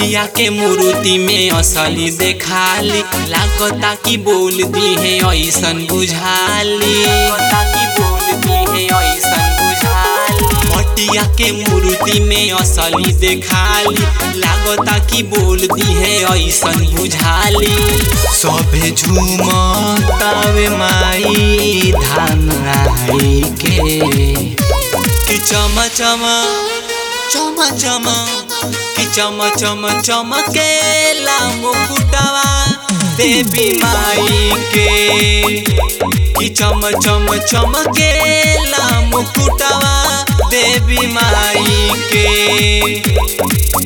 मटिया के मूर्ति में असली देखाली लागता कि बोल दी है ऐसन बुझाली कि बोल दी है ऐसन बुझाली मटिया के मूर्ति में असली देखाली लागता कि बोल दी है ऐसन बुझाली सभे झूमतावे माई धान आई के कि चम चम चम चम कि चम चम चमकेला मुकुटवा देवी माई के कि चम चम चमकेला मुकुटवा देवी माई के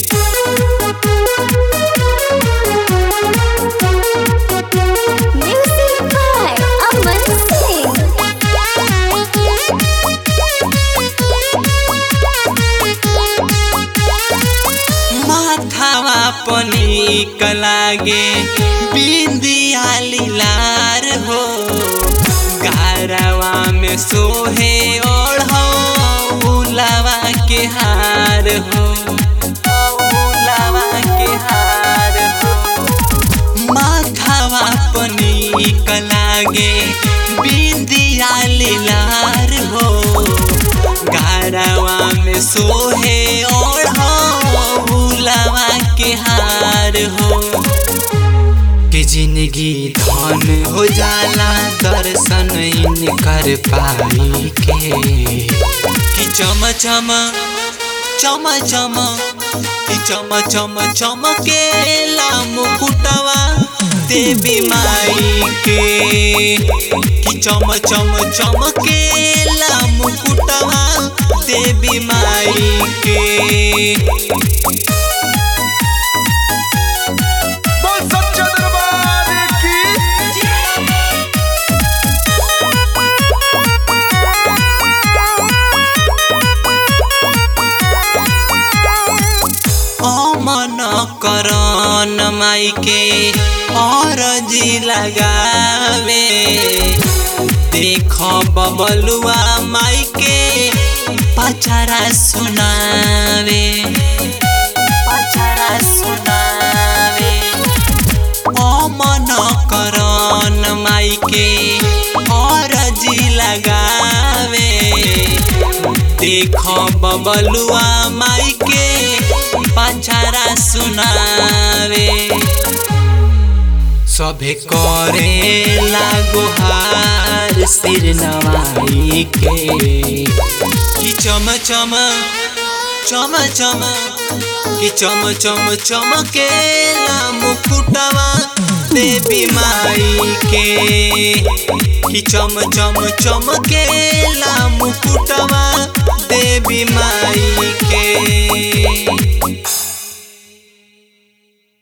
Music by Aman Singh. माथावा पनीक लागे बिंदिया लीलार हो गारवा में सोहे ओढ़ौलावा के हार हो औलावा के हार हो माथावा पनीक लागे बिंदिया लीलार हो गारवा में सोहे ओढ़ौलावा के हार हो कि जिंदगी धन हो जाला दर्शन इन कर पाई के कि चम चम चम चम कि चम चम चमकेला मुकुटवा देवी माई के कि चम चम चमकेला मुकुटवा देवी माई के बोल सच्चा दरबार की अमन करन माई के अरजी लगावे देख बबलुआ माई के पचरा सुनावे पचरा सुनावे अमन करन माई के अरजी लगावे देख बबलुआ माई के पचरा सुनावे सभे करे लागोहार सिर नवाई के कि चम चम चम चम कि चम चम चमकेला मुकुटवा देवी माई के कि चम चम चमकेला मुकुटवा देवी माई के